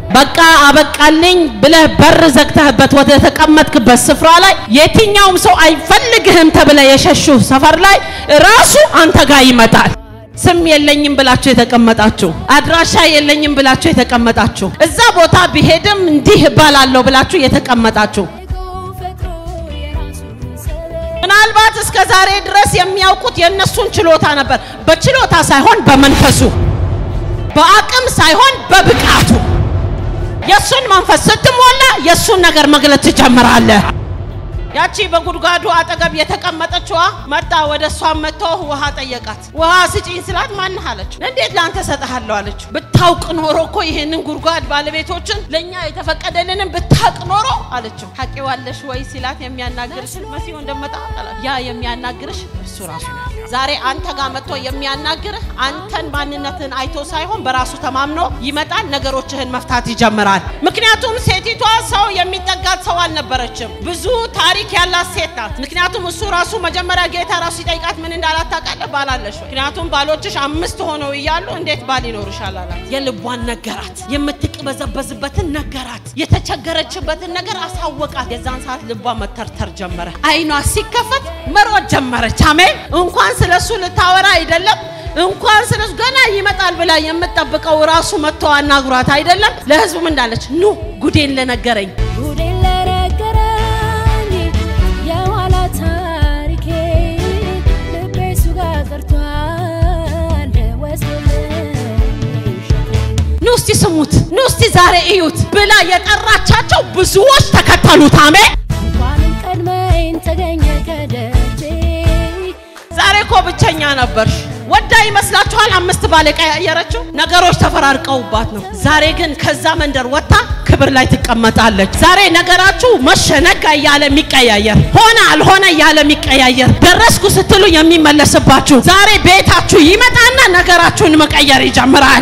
በቃ አበቃልኝ ብለህ በር ዘግተህበት ወደ ተቀመጥክበት ስፍራ ላይ የትኛውም ሰው አይፈልግህም ተብለ የሸሹ ሰፈር ላይ ራሱ አንተ ጋር ይመጣል። ስም የለኝም ብላችሁ የተቀመጣችሁ፣ አድራሻ የለኝም ብላችሁ የተቀመጣችሁ፣ እዛ ቦታ ቢሄድም እንዲህ እባላለሁ ብላችሁ የተቀመጣችሁ ምናልባት እስከ ዛሬ ድረስ የሚያውቁት የእነሱን ችሎታ ነበር። በችሎታ ሳይሆን በመንፈሱ፣ በአቅም ሳይሆን በብቃቱ የእሱን መንፈስ ስትሞላ የእሱን ነገር መግለጽ ትጀምራለህ። ያቺ በጉድጓዱ አጠገብ የተቀመጠችዋ መጣ። ወደ እሷ መጥቶ ውሃ ጠየቃት። ውሃ ስጪኝ ስላት ማንህ አለችው። እንዴት ለአንተ ሰጠሃለሁ አለችው። ብታውቅ ኖሮ እኮ ይሄንን ጉድጓድ ባለቤቶችን ለእኛ የተፈቀደልንን ብታውቅ ኖሮ አለችው። ታውቂዋለሽ ወይ ሲላት የሚያናግርሽ መሲሁ እንደመጣ አላት። ያ የሚያናግርሽ እሱ ራሱ ነው። ዛሬ አንተ ጋር መጥቶ የሚያናግርህ አንተን ማንነትን አይቶ ሳይሆን በራሱ ተማምኖ ይመጣል። ነገሮችህን መፍታት ይጀምራል። ምክንያቱም ሴቲቷ ሰው የሚጠጋት ሰው አልነበረችም። ብዙ ታሪክ ያላት ሴት ናት። ምክንያቱም እሱ ራሱ መጀመሪያ ጌታ ራሱ ሲጠይቃት ምን እንዳላት ታውቃለህ? ባል አለሽ ወይ? ምክንያቱም ባሎችሽ አምስት ሆነው እያሉ እንዴት ባል ይኖርሻል አላት። የልቧን ነገራት፣ የምትቅበዘበዝበትን ነገራት፣ የተቸገረችበትን ነገር አሳወቃት። የዛን ሰዓት ልቧ መተርተር ጀመረ። አይኗ ሲከፈት መሮጥ ጀመረች። አሜን። እንኳን ስለሱ ልታወራ አይደለም እንኳን ስለሱ ገና ይመጣል ብላ የምጠብቀው ራሱ መጥቶ አናግሯት አይደለም። ለህዝቡም እንዳለች ኑ ጉዴን ለነገረኝ ጉዴን ለነገረኝ የኋላ ታሪኬ ልቤ እሱ ጋር ቀርቷል ወስዶልኝ ሸክሜን ኑ እስቲ ስሙት፣ ኑ እስቲ ዛሬ እዩት ብላ የጠራቻቸው ብዙዎች ተከተሉት። አሜን። እንኳንም ቀድመኝ ተገኘ ከደጄ ዛሬ እኮ ብቸኛ ነበርሽ። ወዳ ይመስላችኋል? አምስት ባል የቀያየረችው ነገሮች ተፈራርቀውባት ነው። ዛሬ ግን ከዛ መንደር ወጥታ ክብር ላይ ትቀመጣለች። ዛሬ ነገራችሁ መሸነጋ እያለ የሚቀያየር ሆነ አልሆነ እያለ የሚቀያየር ደረስኩ ስትሉ የሚመለስባችሁ ዛሬ ቤታችሁ ይመጣና ነገራችሁን መቀየር ይጀምራል።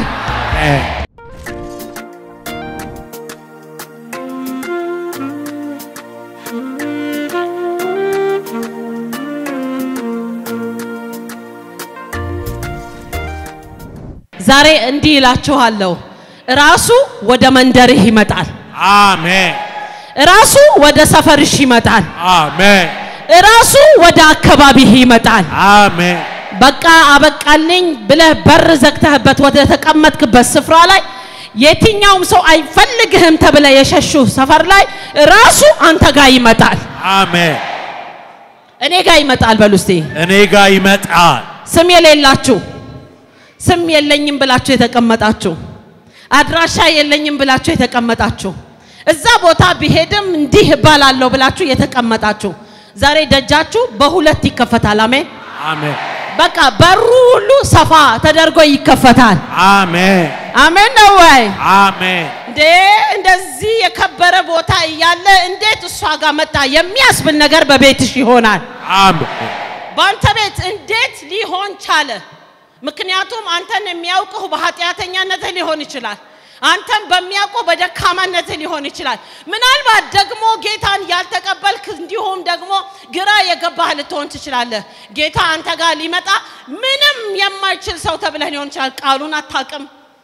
ዛሬ እንዲህ ይላችኋለሁ፣ ራሱ ወደ መንደርህ ይመጣል። አሜን ራሱ ወደ ሰፈርሽ ይመጣል። አሜን ራሱ ወደ አካባቢህ ይመጣል። አሜን በቃ አበቃልኝ ብለህ በር ዘግተህበት ወደ ተቀመጥክበት ስፍራ ላይ የትኛውም ሰው አይፈልግህም ተብለ የሸሹ ሰፈር ላይ ራሱ አንተ ጋር ይመጣል። አሜን እኔ ጋር ይመጣል። በሉ እስቲ እኔ ጋር ይመጣል። ስም የሌላችሁ ስም የለኝም ብላችሁ የተቀመጣችሁ አድራሻ የለኝም ብላችሁ የተቀመጣችሁ እዛ ቦታ ቢሄድም እንዲህ እባላለሁ ብላችሁ የተቀመጣችሁ ዛሬ ደጃችሁ በሁለት ይከፈታል። አሜን። አሜን በቃ በሩ ሁሉ ሰፋ ተደርጎ ይከፈታል። አሜን አሜን ነው ወይ? አሜን እንዴ እንደዚህ የከበረ ቦታ እያለ እንዴት እሷ ጋር መጣ የሚያስብል ነገር በቤትሽ ይሆናል። አሜን በአንተ ቤት እንዴት ሊሆን ቻለ? ምክንያቱም አንተን የሚያውቅህ በኃጢአተኛነትህ ሊሆን ይችላል። አንተን በሚያውቁ በደካማነትህ ሊሆን ይችላል። ምናልባት ደግሞ ጌታን ያልተቀበልክ እንዲሁም ደግሞ ግራ የገባህ ልትሆን ትችላለህ። ጌታ አንተ ጋር ሊመጣ ምንም የማይችል ሰው ተብለህ ሊሆን ይችላል። ቃሉን አታውቅም።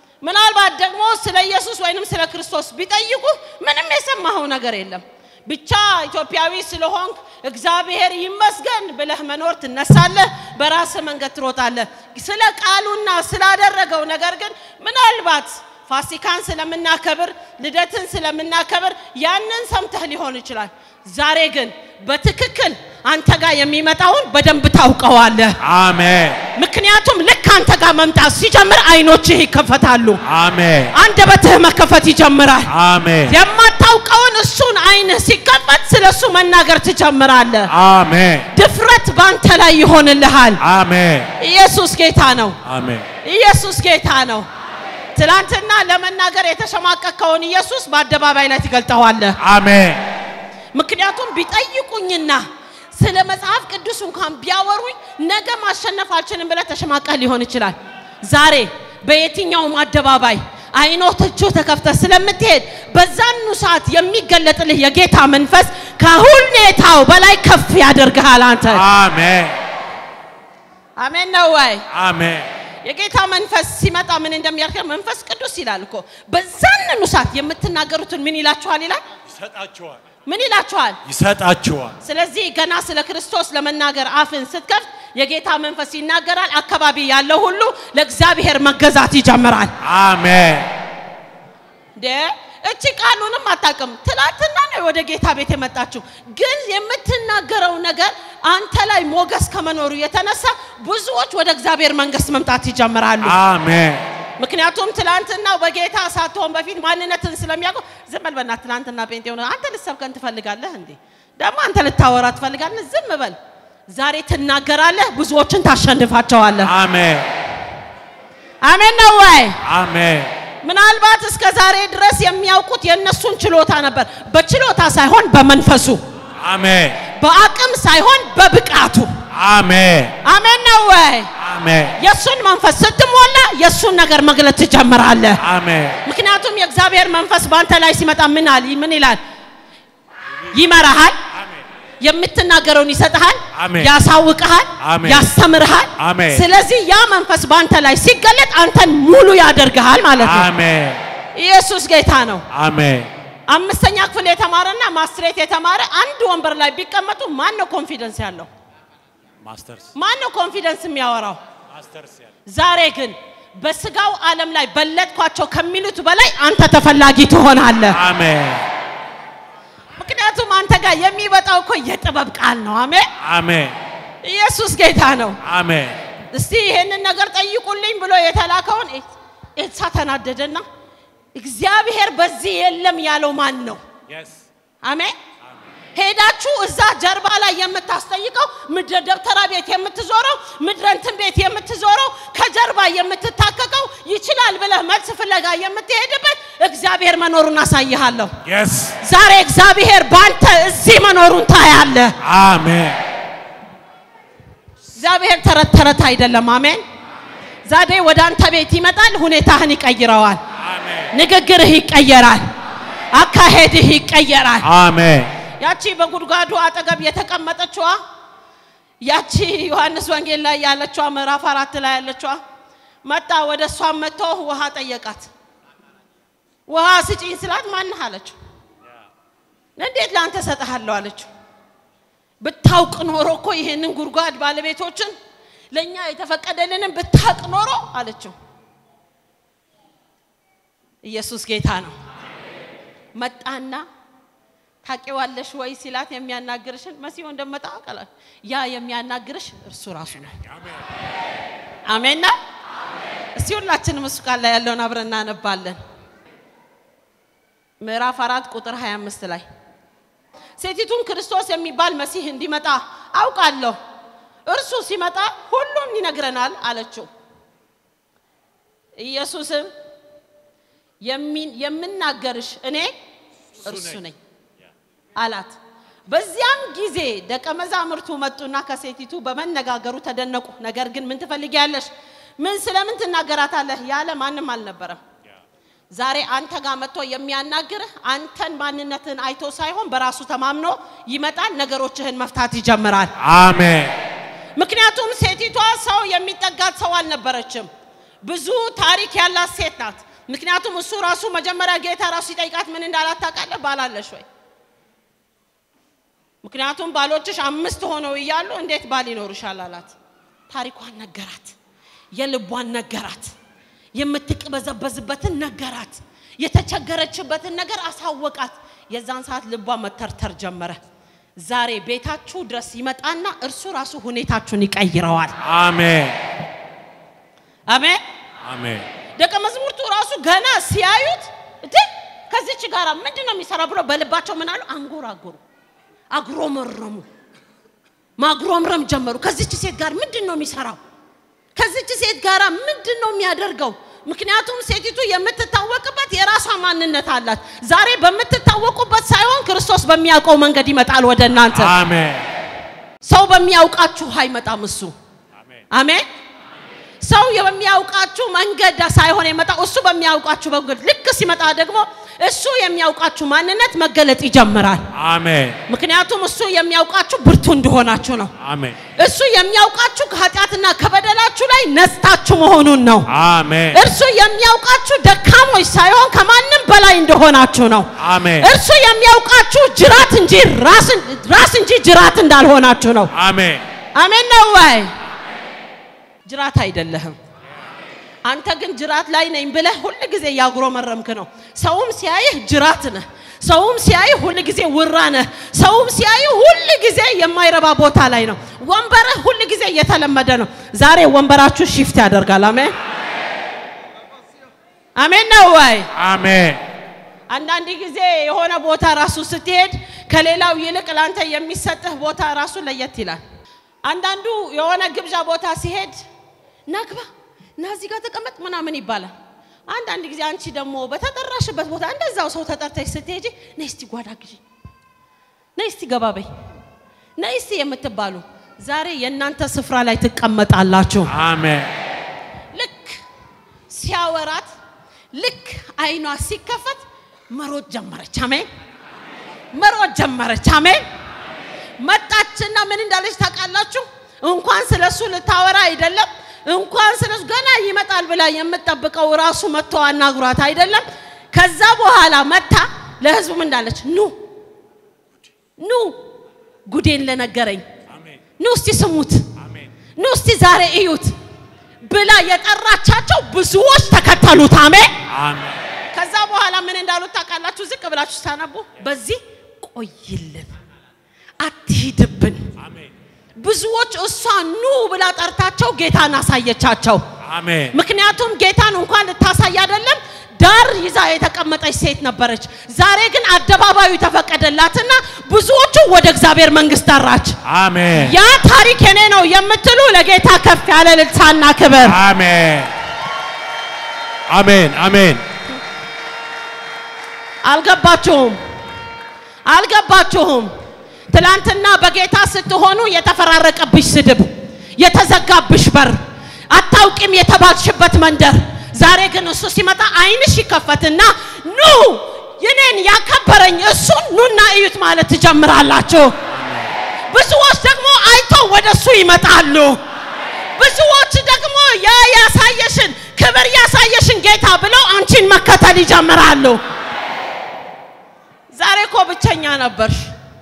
ምናልባት ደግሞ ስለ ኢየሱስ ወይንም ስለ ክርስቶስ ቢጠይቁ ምንም የሰማኸው ነገር የለም። ብቻ ኢትዮጵያዊ ስለሆንክ እግዚአብሔር ይመስገን ብለህ መኖር ትነሳለህ፣ በራስህ መንገድ ትሮጣለህ። ስለ ቃሉና ስላደረገው ነገር ግን ምናልባት ፋሲካን ስለምናከብር ልደትን ስለምናከብር ያንን ሰምተህ ሊሆን ይችላል። ዛሬ ግን በትክክል አንተ ጋር የሚመጣውን በደንብ ታውቀዋለህ። አሜን ምክንያቱም ልክ አንተ ጋር መምጣት ሲጀምር አይኖችህ ይከፈታሉ፣ አሜን አንደበትህ መከፈት ይጀምራል። አሜን የማታውቀውን እሱን አይንህ ሲከፈት ስለ እሱ መናገር ትጀምራለህ። አሜን ድፍረት ባንተ ላይ ይሆንልሃል። አሜን ኢየሱስ ጌታ ነው። አሜን ኢየሱስ ጌታ ነው። ትላንትና ለመናገር የተሸማቀቀውን ኢየሱስ በአደባባይ ላይ ትገልጠዋለህ። አሜን ምክንያቱም ቢጠይቁኝና ስለ መጽሐፍ ቅዱስ እንኳን ቢያወሩኝ ነገ ማሸነፍ አልችልም ብለህ ተሸማቀህ ሊሆን ይችላል። ዛሬ በየትኛውም አደባባይ አይኖቶቹ ተከፍተህ ስለምትሄድ በዛኑ ሰዓት የሚገለጥልህ የጌታ መንፈስ ከሁኔታው በላይ ከፍ ያደርግሃል። አንተ አሜን አሜን ነው ወይ? አሜን የጌታ መንፈስ ሲመጣ ምን እንደሚያደርግ መንፈስ ቅዱስ ይላል እኮ በዛንኑ ሰዓት የምትናገሩትን ምን ይላችኋል ይላል ይሰጣችኋል ምን ይላችኋል ይሰጣችኋል። ስለዚህ ገና ስለ ክርስቶስ ለመናገር አፍን ስትከፍት የጌታ መንፈስ ይናገራል አካባቢ ያለው ሁሉ ለእግዚአብሔር መገዛት ይጀምራል አሜን እንዴ እቺ ቃሉንም አታውቅም ትላንትና ነው ወደ ጌታ ቤት የመጣችው ግን የምትናገረው ነገር አንተ ላይ ሞገስ ከመኖሩ የተነሳ ብዙዎች ወደ እግዚአብሔር መንግስት መምጣት ይጀምራሉ አሜን ምክንያቱም ትላንትና በጌታ ሳትሆን በፊት ማንነትን ስለሚያውቁ ዝም በል በእናትህ ትላንትና ጴንጤ ሆነ አንተ ልትሰብከን ትፈልጋለህ እንዴ ደግሞ አንተ ልታወራ ትፈልጋለህ ዝም በል ዛሬ ትናገራለህ ብዙዎችን ታሸንፋቸዋለህ አሜን አሜን ነው ወይ አሜን ምናልባት እስከ ዛሬ ድረስ የሚያውቁት የእነሱን ችሎታ ነበር በችሎታ ሳይሆን በመንፈሱ አሜን በአቅም ሳይሆን በብቃቱ አሜን አሜን ነው ወይ አሜን የእሱን መንፈስ ስትሞላ የእሱን ነገር መግለጥ ትጀምራለህ አሜን ምክንያቱም የእግዚአብሔር መንፈስ በአንተ ላይ ሲመጣ ምን አል ምን ይላል ይመራሃል የምትናገረውን ይሰጥሃል አሜን። ያሳውቅሃል አሜን። ያስተምርሃል አሜን። ስለዚህ ያ መንፈስ በአንተ ላይ ሲገለጥ አንተን ሙሉ ያደርግሃል ማለት ነው አሜን ኢየሱስ ጌታ ነው አሜን አምስተኛ ክፍል የተማረና ማስትሬት የተማረ አንድ ወንበር ላይ ቢቀመጡ ማን ነው ኮንፊደንስ ያለው ማስተርስ ማን ነው ኮንፊደንስ የሚያወራው ማስተርስ ያለ ዛሬ ግን በስጋው ዓለም ላይ በለጥኳቸው ከሚሉት በላይ አንተ ተፈላጊ ትሆናለህ አሜን ምክንያቱም አንተ ጋር የሚመጣው እኮ የጥበብ ቃል ነው አሜን አሜን ኢየሱስ ጌታ ነው አሜን እስቲ ይሄንን ነገር ጠይቁልኝ ብሎ የተላከውን ኤልሳ ተናደደና እግዚአብሔር በዚህ የለም ያለው ማን ነው የስ አሜን ሄዳችሁ እዛ ጀርባ ላይ የምታስጠይቀው ምድረ ደብተራ ቤት የምትዞረው ምድረ እንትን ቤት የምትዞረው ከጀርባ የምትታከቀው ይችላል ብለህ መልስ ፍለጋ የምትሄድበት እግዚአብሔር መኖሩን አሳይሃለሁ የስ ዛሬ እግዚአብሔር በአንተ እዚህ መኖሩን ታያለህ አሜን እግዚአብሔር ተረት ተረት አይደለም አሜን ዛሬ ወደ አንተ ቤት ይመጣል ሁኔታህን ይቀይረዋል አሜን ንግግርህ ይቀየራል አካሄድህ ይቀየራል አሜን ያቺ በጉድጓዱ አጠገብ የተቀመጠችዋ ያቺ ዮሐንስ ወንጌል ላይ ያለችዋ ምዕራፍ አራት ላይ ያለችዋ መጣ ወደ እሷም መጥቶ ውሃ ጠየቃት ውሃ ስጪኝ ስላት ማንህ አለችው እንዴት ለአንተ ሰጠሃለሁ አለችው ብታውቅ ኖሮ እኮ ይሄንን ጉድጓድ ባለቤቶችን ለእኛ የተፈቀደልንን ብታውቅ ኖሮ አለችው ኢየሱስ ጌታ ነው መጣና ታውቂዋለሽ ወይ ሲላት የሚያናግርሽን መሲሁ እንደመጣ ቃላት ያ የሚያናግርሽ እርሱ ራሱ ነው አሜን ነው እስቲ ሁላችንም እሱ ቃል ላይ ያለውን አብረን እናነባለን ምዕራፍ አራት ቁጥር 25 ላይ ሴቲቱን ክርስቶስ የሚባል መሲህ እንዲመጣ አውቃለሁ እርሱ ሲመጣ ሁሉም ይነግረናል አለችው ኢየሱስም የሚ- የምናገርሽ እኔ እርሱ ነኝ አላት በዚያም ጊዜ ደቀ መዛሙርቱ መጡና ከሴቲቱ በመነጋገሩ ተደነቁ ነገር ግን ምን ትፈልጊያለሽ ምን ስለምን ትናገራታለህ ያለ ማንም አልነበረም ዛሬ አንተ ጋር መጥቶ የሚያናግርህ አንተን ማንነትን አይቶ ሳይሆን በራሱ ተማምኖ ይመጣል ነገሮችህን መፍታት ይጀምራል አሜን ምክንያቱም ሴቲቷ ሰው የሚጠጋት ሰው አልነበረችም ብዙ ታሪክ ያላት ሴት ናት ምክንያቱም እሱ ራሱ መጀመሪያ ጌታ ራሱ ሲጠይቃት ምን እንዳላት ታውቃለህ ባላለሽ ወይ ምክንያቱም ባሎችሽ አምስት ሆነው እያሉ እንዴት ባል ይኖርሻል አላት ታሪኳን ነገራት የልቧን ነገራት የምትቅበዘበዝበትን ነገራት የተቸገረችበትን ነገር አሳወቃት የዛን ሰዓት ልቧ መተርተር ጀመረ ዛሬ ቤታችሁ ድረስ ይመጣና እርሱ ራሱ ሁኔታችሁን ይቀይረዋል አሜን አሜን አሜን ደቀ መዝሙርቱ ራሱ ገና ሲያዩት እንዴ ከዚች ጋር ምንድን ነው የሚሰራ ብሎ በልባቸው ምን አሉ አንጎራጎሩ አጉረመረሙ ማጉረምረም ጀመሩ ከዚች ሴት ጋር ምንድን ነው የሚሰራው ከዚች ሴት ጋር ምንድን ነው የሚያደርገው ምክንያቱም ሴቲቱ የምትታወቅበት የራሷ ማንነት አላት ዛሬ በምትታወቁበት ሳይሆን ክርስቶስ በሚያውቀው መንገድ ይመጣል ወደ እናንተ አሜን ሰው በሚያውቃችሁ አይመጣም እሱ አሜን አሜን ሰው የሚያውቃችሁ መንገድ ሳይሆን የመጣው እሱ በሚያውቃችሁ መንገድ ልክ ሲመጣ ደግሞ እሱ የሚያውቃችሁ ማንነት መገለጥ ይጀምራል። አሜን ምክንያቱም እሱ የሚያውቃችሁ ብርቱ እንደሆናችሁ ነው። አሜን እሱ የሚያውቃችሁ ከኃጢአትና ከበደላችሁ ላይ ነስታችሁ መሆኑን ነው። አሜን እርሱ የሚያውቃችሁ ደካሞች ሳይሆን ከማንም በላይ እንደሆናችሁ ነው። አሜን እርሱ የሚያውቃችሁ ጅራት እንጂ ራስ- ራስ እንጂ ጅራት እንዳልሆናችሁ ነው። አሜን አሜን ነው ወይ? ጅራት አይደለህም። አንተ ግን ጅራት ላይ ነኝ ብለህ ሁል ጊዜ እያጉረመረምክ ነው። ሰውም ሲያይህ ጅራት ነህ። ሰውም ሲያይህ ሁል ጊዜ ውራ ነህ። ሰውም ሲያይህ ሁል ጊዜ የማይረባ ቦታ ላይ ነው። ወንበርህ ሁል ጊዜ እየተለመደ ነው። ዛሬ ወንበራችሁ ሺፍት ያደርጋል። አሜን አሜን ነው ወይ? አሜን አንዳንድ ጊዜ የሆነ ቦታ ራሱ ስትሄድ ከሌላው ይልቅ ላንተ የሚሰጥህ ቦታ ራሱ ለየት ይላል። አንዳንዱ የሆነ ግብዣ ቦታ ሲሄድ ናግባ እና እዚህ ጋር ተቀመጥ ምናምን ይባላል። አንዳንድ ጊዜ አንቺ ደግሞ በተጠራሽበት ቦታ እንደዛው ሰው ተጠርተሽ ስትሄጂ ነይ እስቲ ጓዳ ግዢ፣ ነይ እስቲ ገባ በይ፣ ነይ እስቲ የምትባሉ ዛሬ የእናንተ ስፍራ ላይ ትቀመጣላችሁ። አሜን ልክ ሲያወራት ልክ አይኗ ሲከፈት መሮጥ ጀመረች። አሜን መሮጥ ጀመረች። አሜን መጣችና ምን እንዳለች ታውቃላችሁ? እንኳን ስለሱ ልታወራ አይደለም እንኳን ስለሱ ገና ይመጣል ብላ የምትጠብቀው ራሱ መጥቶ አናግሯት አይደለም። ከዛ በኋላ መታ ለህዝቡ ምን እንዳለች ኑ ኑ ጉዴን ለነገረኝ አሜን ኑ እስቲ ስሙት አሜን ኑ እስቲ ዛሬ እዩት ብላ የጠራቻቸው ብዙዎች ተከተሉት። አሜን። አሜን ከዛ በኋላ ምን እንዳሉት ታውቃላችሁ? ዝቅ ብላችሁ ስታነቡ በዚህ ቆይልን፣ አትሂድብን። አሜን ብዙዎች እሷ ኑ ብላ ጠርታቸው ጌታን አሳየቻቸው። አሜን ምክንያቱም ጌታን እንኳን ልታሳይ አይደለም ዳር ይዛ የተቀመጠች ሴት ነበረች። ዛሬ ግን አደባባዩ ተፈቀደላትና ብዙዎቹ ወደ እግዚአብሔር መንግስት ጠራች። አሜን ያ ታሪክ የኔ ነው የምትሉ ለጌታ ከፍ ያለ ልልሳና ክብር አሜን አሜን አሜን አልገባችሁም አልገባችሁም ትላንትና በጌታ ስትሆኑ የተፈራረቀብሽ ስድብ የተዘጋብሽ በር አታውቂም የተባልሽበት መንደር ዛሬ ግን እሱ ሲመጣ አይንሽ ይከፈትና ኑ የኔን ያከበረኝ እሱን ኑና እዩት ማለት ትጀምራላችሁ ብዙዎች ደግሞ አይተው ወደ እሱ ይመጣሉ ብዙዎች ደግሞ ያ ያሳየሽን ክብር ያሳየሽን ጌታ ብለው አንቺን መከተል ይጀምራሉ ዛሬ እኮ ብቸኛ ነበርሽ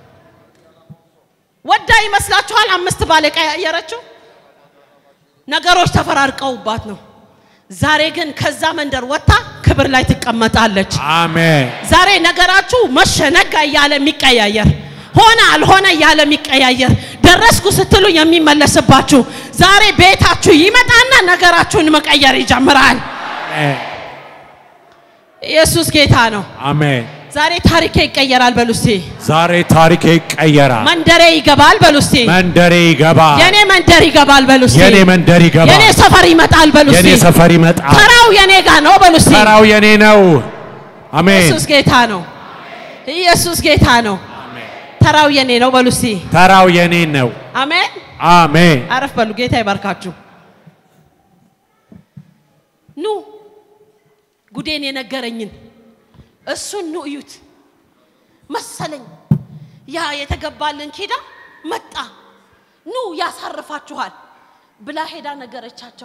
ወዳ ይመስላችኋል አምስት ባል የቀያየረችው ነገሮች ተፈራርቀውባት ነው ዛሬ ግን ከዛ መንደር ወጥታ ክብር ላይ ትቀመጣለች አሜን ዛሬ ነገራችሁ መሸ ነጋ እያለ የሚቀያየር ሆነ አልሆነ እያለ የሚቀያየር ደረስኩ ስትሉ የሚመለስባችሁ ዛሬ ቤታችሁ ይመጣና ነገራችሁን መቀየር ይጀምራል አሜን ኢየሱስ ጌታ ነው አሜን ዛሬ ታሪኬ ይቀየራል በሉ እስቲ ዛሬ ታሪኬ ይቀየራል መንደሬ ይገባል በሉ እስቲ መንደሬ ይገባል የኔ መንደር ይገባል በሉ እስቲ የኔ መንደር ይገባል የኔ ሰፈር ይመጣል በሉ የኔ እስቲ ሰፈር ይመጣል ተራው የኔ ጋር ነው በሉ እስቲ ተራው የኔ ነው አሜን ኢየሱስ ጌታ ነው ኢየሱስ ጌታ ነው ተራው የኔ ነው በሉ እስቲ ተራው የኔ ነው አሜን አሜን አረፍ በሉ ጌታ ይባርካችሁ ኑ ጉዴን የነገረኝን እሱን ኑ እዩት መሰለኝ ያ የተገባልን ኪዳ መጣ ኑ ያሳርፋችኋል ብላ ሄዳ ነገረቻቸው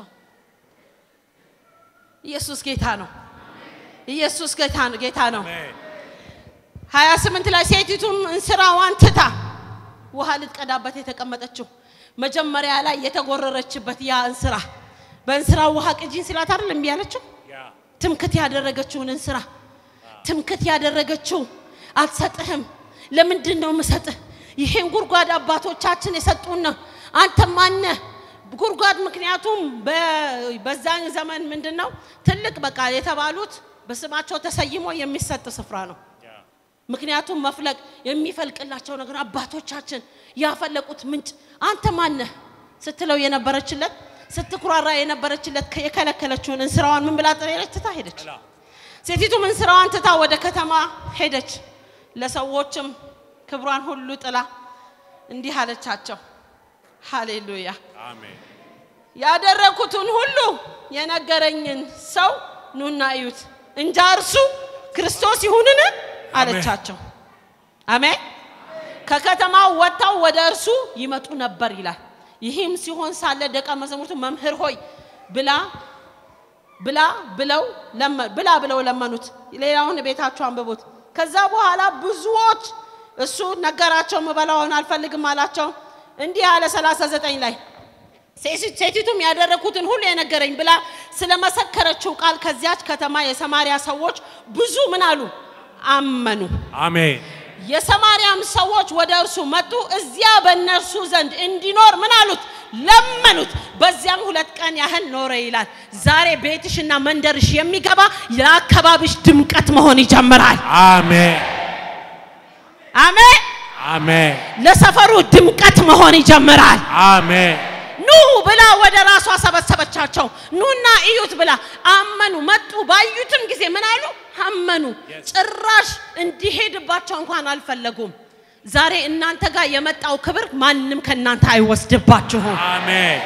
ኢየሱስ ጌታ ነው ኢየሱስ ጌታ ነው ጌታ ነው ሀያ ስምንት ላይ ሴቲቱም እንስራዋን ትታ ውሃ ልትቀዳበት የተቀመጠችው መጀመሪያ ላይ የተጎረረችበት ያ እንስራ በእንስራ ውሃ ቅጂን ስላት አይደል እምቢ ያለችው ትምክት ያደረገችውን እንስራ ትምክት ያደረገችው አልሰጥህም ለምንድን ነው ምሰጥህ ይሄን ጉድጓድ አባቶቻችን የሰጡን ነው አንተ ማነህ ጉድጓድ ምክንያቱም በ- በዛን ዘመን ምንድን ነው ትልቅ በቃ የተባሉት በስማቸው ተሰይሞ የሚሰጥ ስፍራ ነው ምክንያቱም መፍለቅ የሚፈልቅላቸው ነገር አባቶቻችን ያፈለቁት ምንጭ አንተ ማነህ ስትለው የነበረችለት ስትኩራራ የነበረችለት የከለከለችውን እንስራዋን ምን ብላ ጥሬለች ትታ ሄደች ሴቲቱም እንስራዋን ትታ ወደ ከተማ ሄደች ለሰዎችም ክብሯን ሁሉ ጥላ እንዲህ አለቻቸው ሃሌሉያ አሜን ያደረኩትን ሁሉ የነገረኝን ሰው ኑና እዩት እንጃ እርሱ ክርስቶስ ይሁንን አለቻቸው። አሜን። ከከተማው ወጥተው ወደ እርሱ ይመጡ ነበር ይላል። ይህም ሲሆን ሳለ ደቀ መዛሙርቱ መምህር ሆይ ብላ ብላ ብለው ለመ- ብላ ብለው ለመኑት። ሌላውን ቤታችሁ አንብቡት። ከዛ በኋላ ብዙዎች እሱ ነገራቸው፣ ምበላውን አልፈልግም አላቸው። እንዲህ አለ 39 ላይ ሴሲ- ሴቲቱም ያደረኩትን ሁሉ የነገረኝ ብላ ስለመሰከረችው ቃል ከዚያች ከተማ የሰማርያ ሰዎች ብዙ ምን አሉ አመኑ። አሜን። የሰማርያም ሰዎች ወደ እርሱ መጡ። እዚያ በእነርሱ ዘንድ እንዲኖር ምን አሉት? ለመኑት። በዚያም ሁለት ቀን ያህል ኖረ ይላል። ዛሬ ቤትሽና መንደርሽ የሚገባ የአካባቢሽ ድምቀት መሆን ይጀምራል። አሜን። አሜን። አሜን። ለሰፈሩ ድምቀት መሆን ይጀምራል። አሜን። ኑ ብላ ወደ ራሷ ሰበሰበቻቸው። ኑና እዩት ብላ አመኑ። መጡ። ባዩትም ጊዜ ምን አሉ? አመኑ። ጭራሽ እንዲሄድባቸው እንኳን አልፈለጉም። ዛሬ እናንተ ጋር የመጣው ክብር ማንም ከእናንተ አይወስድባችሁም። አሜን።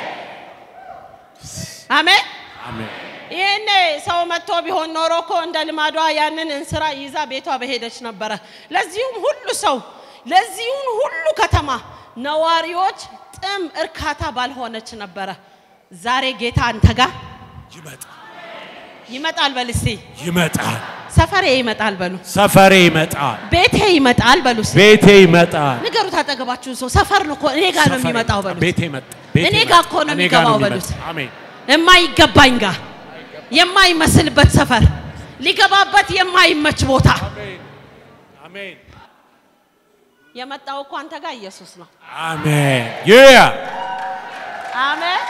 አሜን። አሜን። ይህኔ ሰው መጥቶ ቢሆን ኖሮ እኮ እንደ ልማዷ ያንን እንስራ ይዛ ቤቷ በሄደች ነበረ። ለዚሁም ሁሉ ሰው ለዚሁም ሁሉ ከተማ ነዋሪዎች ጥም እርካታ ባልሆነች ነበረ። ዛሬ ጌታ አንተ ጋር ይመጣል። ይመጣል በል እስቲ። ይመጣል። ሰፈሬ ይመጣል በሉ። ሰፈሬ ይመጣል። ቤቴ ይመጣል በሉ እስቲ። ቤቴ ይመጣል። ንገሩት አጠገባችሁን ሰው ሰፈር ነው እኮ እኔ ጋር ነው ሰፈሬ የሚመጣው ይመጣል። በሉት። ቤቴ ይመጣል። ቤቴ እኔ ይመጣል። ጋር እኮ ነው እኔ ጋር የሚገባው የሚመጣው። በሉት። አሜን። የማይገባኝ ጋር የማይመስልበት ሰፈር ሊገባበት የማይመች ቦታ አሜን። የመጣው እኮ አንተ ጋር ኢየሱስ ነው። አሜን። ያ አሜን።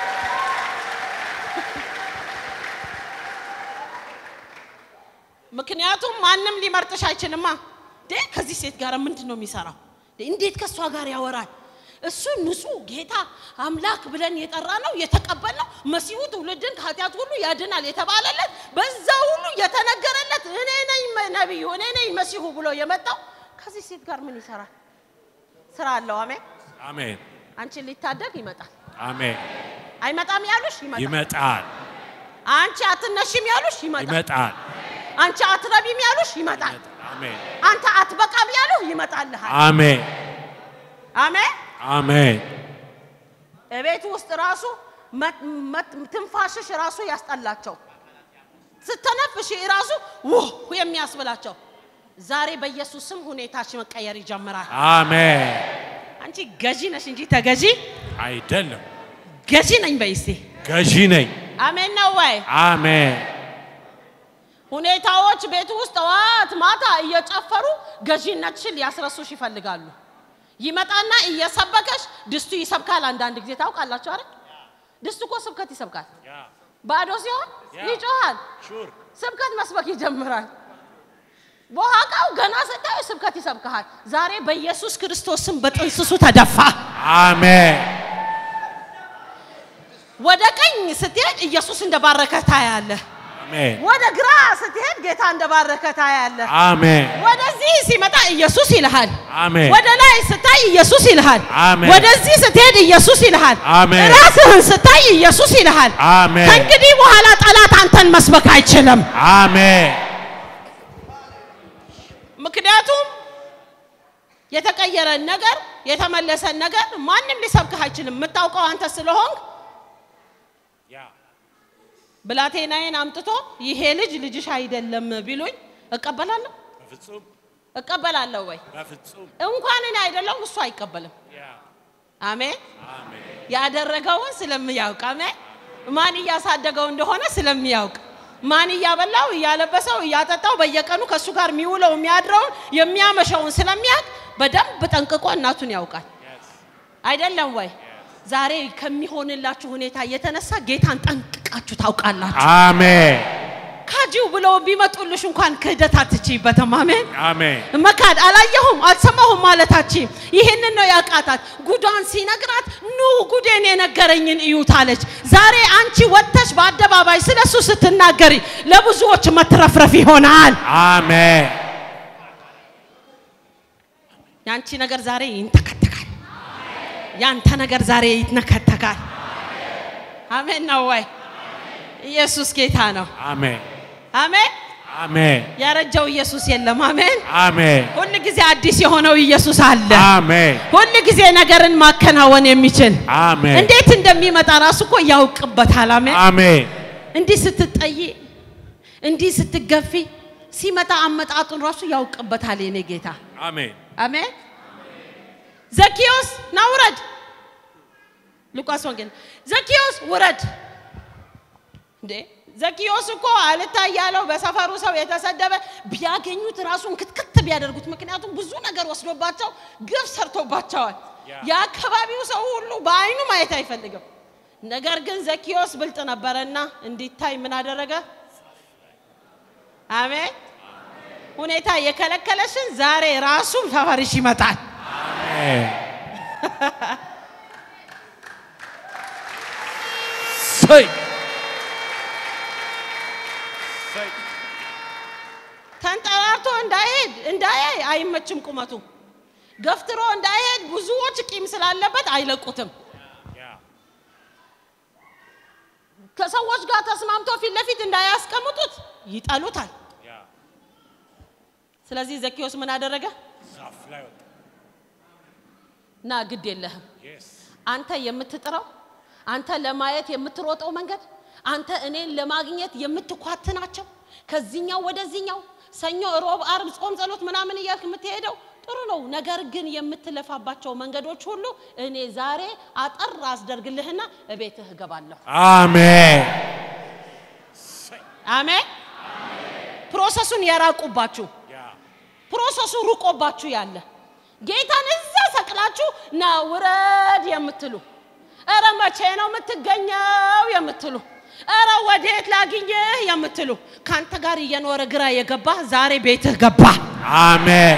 ምክንያቱም ማንም ሊመርጥሽ አይችልማ። ዴ ከዚህ ሴት ጋር ምንድን ነው የሚሰራው? ዴ እንዴት ከእሷ ጋር ያወራል? እሱ ንጹሕ ጌታ አምላክ ብለን የጠራ ነው የተቀበልነው መሲሁ ትውልድን ከኃጢአት ሁሉ ያድናል የተባለለት በዛ ሁሉ የተነገረለት እኔ ነኝ ነቢዩ እኔ ነኝ መሲሁ ብሎ የመጣው ከዚህ ሴት ጋር ምን ይሰራል? ስራ አለው። አሜን። አሜን። አንቺን ሊታደግ ይመጣል። አሜን። አይመጣም ያሉሽ ይመጣል። ይመጣል። አንቺ አትነሽም ያሉሽ ይመጣል። ይመጣል። አንቺ አትረቢም ያሉሽ ይመጣል። አሜን። አንተ አትበቃም ያሉህ ይመጣልሃል። አሜን። አሜን። አሜን። እቤት ውስጥ ራሱ መት- መት- ትንፋሽሽ ራሱ ያስጠላቸው ስተነፍሽ ራሱ ውህ የሚያስብላቸው ዛሬ በኢየሱስ ስም ሁኔታሽ መቀየር ይጀምራል። አሜን። አንቺ ገዢ ነሽ እንጂ ተገዢ አይደለም ገዢ ነኝ በይ እስቲ። ገዢ ነኝ። አሜን ነው ወይ? አሜን። ሁኔታዎች ቤት ውስጥ ጠዋት ማታ እየጨፈሩ ገዢነትሽን ሊያስረሱሽ ይፈልጋሉ። ይመጣና እየሰበከሽ ድስቱ ይሰብካል። አንዳንድ ጊዜ ታውቃላችሁ አይደል? ድስቱ እኮ ስብከት ይሰብካል። ባዶ ሲሆን ይጮሃል። ስብከት መስበክ ይጀምራል። በኋቃው ገና ስታዩ ስብከት ይሰብክሃል። ዛሬ በኢየሱስ ክርስቶስ ስም በጥንስሱ ተደፋ። አሜን። ወደ ቀኝ ስትሄድ ኢየሱስ እንደባረከ ታያለህ። አሜን። ወደ ግራ ስትሄድ ጌታ እንደባረከ ታያለህ። አሜን። ወደዚህ ሲመጣ ኢየሱስ ይልሃል። አሜን። ወደ ላይ ስታይ ኢየሱስ ይልሃል። አሜን። ወደዚህ ስትሄድ ኢየሱስ ይልሃል። አሜን። ራስህን ስታይ ኢየሱስ ይልሃል። አሜን። ከእንግዲህ በኋላ ጠላት አንተን መስበክ አይችልም። አሜን። ምክንያቱም የተቀየረን ነገር የተመለሰን ነገር ማንም ሊሰብክህ አይችልም። የምታውቀው አንተ ስለሆንክ ብላቴናዬን አምጥቶ ይሄ ልጅ ልጅሽ አይደለም ቢሉኝ እቀበላለሁ በፍጹም እቀበላለሁ ወይ? በፍጹም እንኳን እኔ አይደለሁም እሱ አይቀበልም። አሜን። አሜን። ያደረገውን ስለሚያውቅ አሜን። ማን እያሳደገው እንደሆነ ስለሚያውቅ ማን እያበላው እያለበሰው እያጠጣው በየቀኑ ከእሱ ጋር የሚውለው የሚያድረውን የሚያመሸውን ስለሚያውቅ በደንብ ጠንቅቆ እናቱን ያውቃል። አይደለም ወይ? ዛሬ ከሚሆንላችሁ ሁኔታ የተነሳ ጌታን ጠንቅቃችሁ ታውቃላችሁ። አሜን። ካጂው ብለው ቢመጡልሽ እንኳን ክህደት አትችይበትም። አሜን። አሜን። መካድ አላየሁም አልሰማሁም ማለታችን ይህንን ነው ያቃታት። ጉዷን ሲነግራት ኑ ጉዴን የነገረኝን እዩት አለች። ዛሬ አንቺ ወጥተሽ በአደባባይ ስለሱ ስትናገሪ ለብዙዎች መትረፍረፍ ይሆናል። አሜን። ያንቺ ነገር ዛሬ ይንተከተካል። ያንተ ነገር ዛሬ ይትነከተካል። አሜን ነው ወይ? ኢየሱስ ጌታ ነው። አሜን አሜን። አሜን ያረጀው ኢየሱስ የለም። አሜን። አሜን ሁል ጊዜ አዲስ የሆነው ኢየሱስ አለ። አሜን ሁል ጊዜ ነገርን ማከናወን የሚችል አሜን እንዴት እንደሚመጣ ራሱ እኮ ያውቅበታል። አሜን። አሜን እንዲህ ስትጠይ፣ እንዲህ ስትገፊ ሲመጣ አመጣጡን ራሱ ያውቅበታል የኔ ጌታ። አሜን አሜን። ዘኪዮስ ና ውረድ። ሉቃስ ወንጌል ዘኪዮስ ውረድ። እንዴ ዘኪዮስ እኮ አልታይ ያለው በሰፈሩ ሰው የተሰደበ ቢያገኙት ራሱን ክትክት ቢያደርጉት፣ ምክንያቱም ብዙ ነገር ወስዶባቸው ግፍ ሰርቶባቸዋል። የአካባቢው ሰው ሁሉ በአይኑ ማየት አይፈልግም። ነገር ግን ዘኪዮስ ብልጥ ነበረና እንዲታይ ምን አደረገ? አሜን። ሁኔታ የከለከለሽን ዛሬ ራሱ ሰፈርሽ ይመጣል። አሜን ሰይ ሰይ ተንጠራርቶ እንዳይሄድ እንዳያይ አይመችም ቁመቱ። ገፍትሮ እንዳይሄድ ብዙዎች ቂም ስላለበት አይለቁትም። ያ ከሰዎች ጋር ተስማምቶ ፊት ለፊት እንዳያስቀምጡት ይጠሉታል። ያ ስለዚህ ዘኪዮስ ምን አደረገ? ዛፍ ላይ ወጣ ና ግድ የለህም የስ አንተ የምትጥረው አንተ ለማየት የምትሮጠው መንገድ አንተ እኔን ለማግኘት የምትኳትናቸው ከዚህኛው ወደዚህኛው ሰኞ፣ ሮብ፣ አርብ ጾም፣ ጸሎት ምናምን እያልክ የምትሄደው ጥሩ ነው። ነገር ግን የምትለፋባቸው መንገዶች ሁሉ እኔ ዛሬ አጠር አስደርግልህና እቤትህ እገባለሁ። አሜን አሜን። ፕሮሰሱን የራቁባችሁ ያ ፕሮሰሱ ሩቆባችሁ ያለ ጌታን እዛ ሰቅላችሁ ና ውረድ የምትሉ እረ መቼ ነው የምትገኘው የምትሉ እረ ወዴት ላግኝህ የምትሉ ከአንተ ጋር እየኖረ ግራ የገባ ዛሬ ቤትህ ገባ። አሜን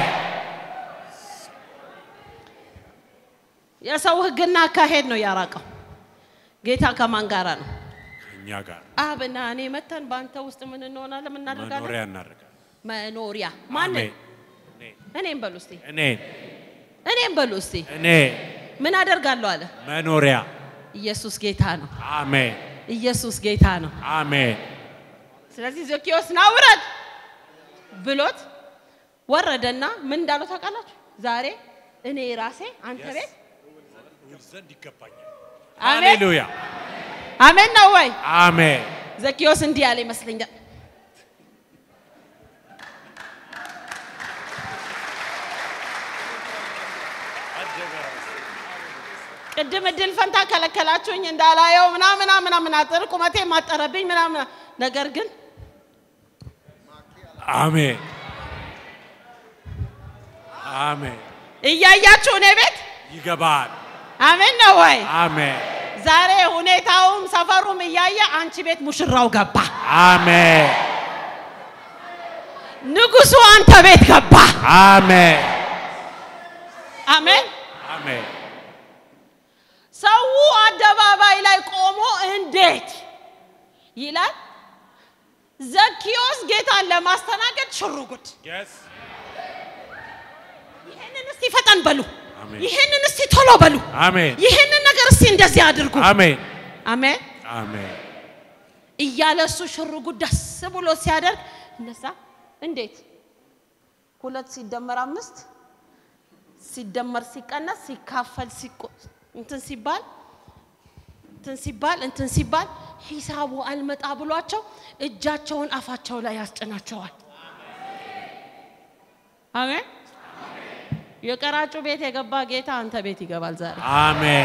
የሰው ሕግና አካሄድ ነው ያራቀው። ጌታ ከማን ጋራ ነው? እኛ ጋር አብና እኔ መተን በአንተ ውስጥ ምን እንሆናለን? ምን እናደርጋለን? መኖሪያ እናደርጋለን መኖሪያ ማንን? አሜን እኔ እኔም በሉ እስቲ፣ እኔ እኔም በሉ እስቲ። እኔ ምን አደርጋለሁ አለ። መኖሪያ ኢየሱስ ጌታ ነው። አሜን ኢየሱስ ጌታ ነው። አሜን ስለዚህ ዘኪዮስ ና ውረድ ብሎት ወረደና ምን እንዳለው ታውቃላችሁ? ዛሬ እኔ ራሴ አንተ ቤት ዘንድ ይገባኛል አሜን ሃሌሉያ አሜን ነው ወይ? አሜን ዘኪዮስ እንዲህ ያለ ይመስለኛል። ቅድም እድል ፈንታ ከለከላችሁኝ እንዳላየው ምናምን ምናምን አጥር ቁመቴ ማጠረብኝ ምናምን ነገር ግን አሜን አሜን እያያችሁ እኔ ቤት ይገባል አሜን ነው ወይ? አሜን ዛሬ ሁኔታውም ሰፈሩም እያየ አንቺ ቤት ሙሽራው ገባ። አሜን ንጉሱ አንተ ቤት ገባ። አሜን አሜን። አሜን ሰው አደባባይ ላይ ቆሞ እንዴት ይላል። ዘኪዮስ ጌታን ለማስተናገድ ሽሩጉድ። የስ ይህንን እስቲ ፈጠን በሉ፣ አሜን። ይህንን እስቲ ቶሎ በሉ፣ አሜን ይህንን ነገር እስቲ እንደዚህ አድርጉ። አሜን አሜን አሜን እያለ እሱ ሽሩጉድ ደስ ብሎ ሲያደርግ እነዛ እንዴት ሁለት ሲደመር አምስት ሲደመር ሲቀነስ ሲካፈል ሲቆ- እንትን ሲባል እንትን ሲባል እንትን ሲባል ሂሳቡ አልመጣ ብሏቸው እጃቸውን አፋቸው ላይ ያስጭናቸዋል። አሜን። የቀራጩ ቤት የገባ ጌታ አንተ ቤት ይገባል ዛሬ። አሜን